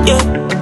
yeah.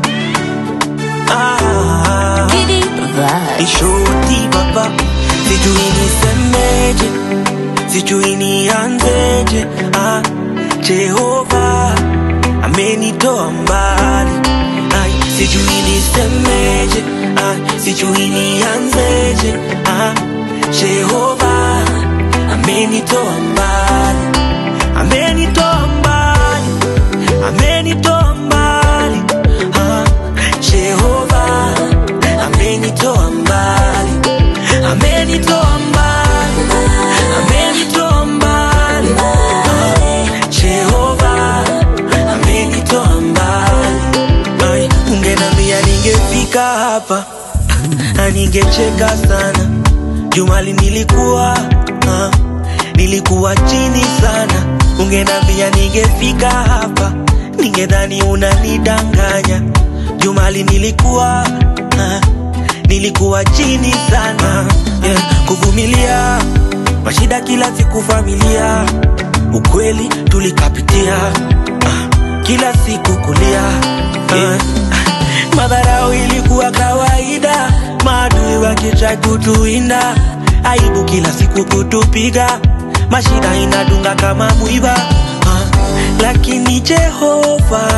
ah, Giddy vibes. Nishuti baba, sijui nisemeje, sijui nianzeje. Ah, Jehova amenitoa mbali, Ai, sijui nisemeje, ah, sijui nianzeje. Ah, Jehova amenitoa mbali, amenitoa mbali, amenitoa mbali. Ah, Jehova amenitoa mbali, amenitoa mbali, amenitoa mbali. Ah, Jehova amenitoa mbali. Ai, Ungenambia ningefika hapa na ningecheka sana. Jumali nilikuwa ah, nilikuwa chini sana. Ungenambia ningefika hapa, ningedhani unanidanganya. Jumali nilikuwa ah, nilikuwa chini sana yeah, kuvumilia mashida kila siku familia, ukweli tulikapitia ah, kila siku kulia ah, madharau ilikuwa kawaida, maadui wakitrai kutuinda, aibu kila siku kutupiga, mashida inadunga kama mwiba ah, lakini Jehova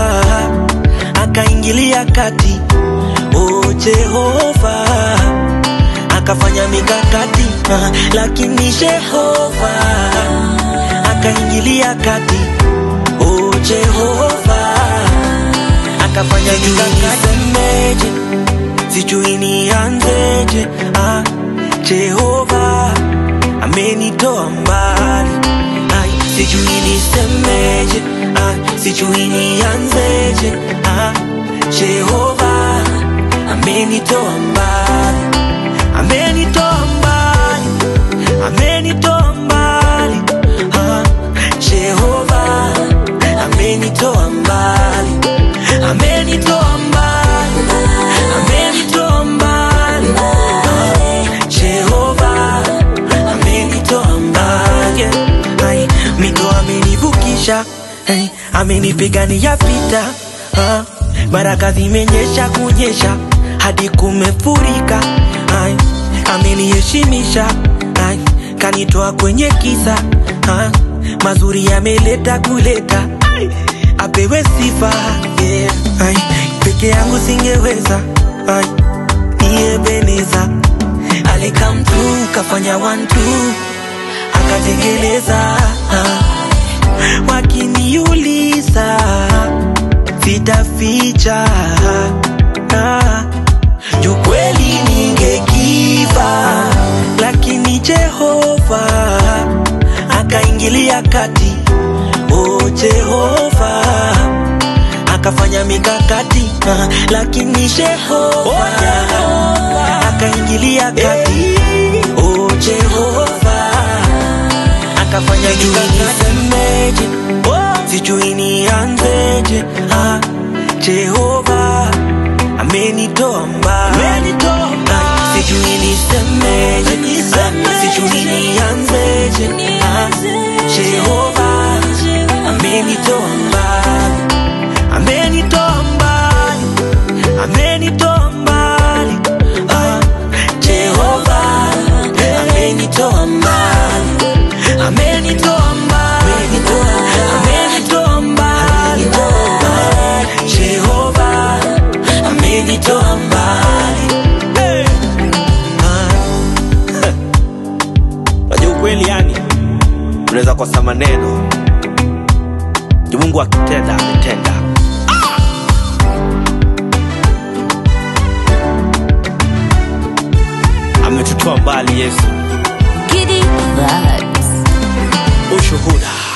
akaingilia kati, oh Jehova akafanya mikakati ah, lakini Jehova akaingilia kati, oh Jehova akafanya mikakati. Nisemeje, sijui nianzeje. Ah, Jehova amenitoa mbali, Ai, sijui nisemeje. Ah, sijui nianzeje. Ah, Jehova amenitoa mbali, amenitoa mbali, amenitoa mbali. Ah, Jehova amenitoa mbali, amenitoa mbali, amenitoa mbali. Ah, Jehova amenitoa mbali. Ai, mito amenivukisha, ai, amenipigania vita. Ah, baraka zimenyesha kunyesha hadi kumefurika. Ai, ameniheshimisha, ai, kanitoa kwenye kisa. Ah, mazuri yameleta kuleta. Ai, apewe sifa yeah. Ai, peke yangu singeweza ai, ni Ebeneza alikam tu kafanya one two akatengeleza ah, wakiniuliza sitaficha ah, juu kweli ningekiva, lakini Jehova akaingilia kati, oh Jehova akafanya mikakati ah, lakini Jehova akaingilia kati, oh Jehova akafanya nisemeje, sijui nianzeje. Ah, Jehova amenitoa mbali, Ah, sijui nisemeje, Ah, sijui nianzeje. Ah, Jehova amenitoa mbali, amenitoa mbali, amenitoa mbali. Ah, Jehova amenitoa mbali, amenitoa mbali, amenitoa mbali. Ah, Jehova amenitoa mbali. Hey. Ah. Wajua ukweli yani, unaweza kosa maneno, Juu Mungu akitenda ametenda. Ametutoa mbali Yesu, Giddy vibes. ushuhuda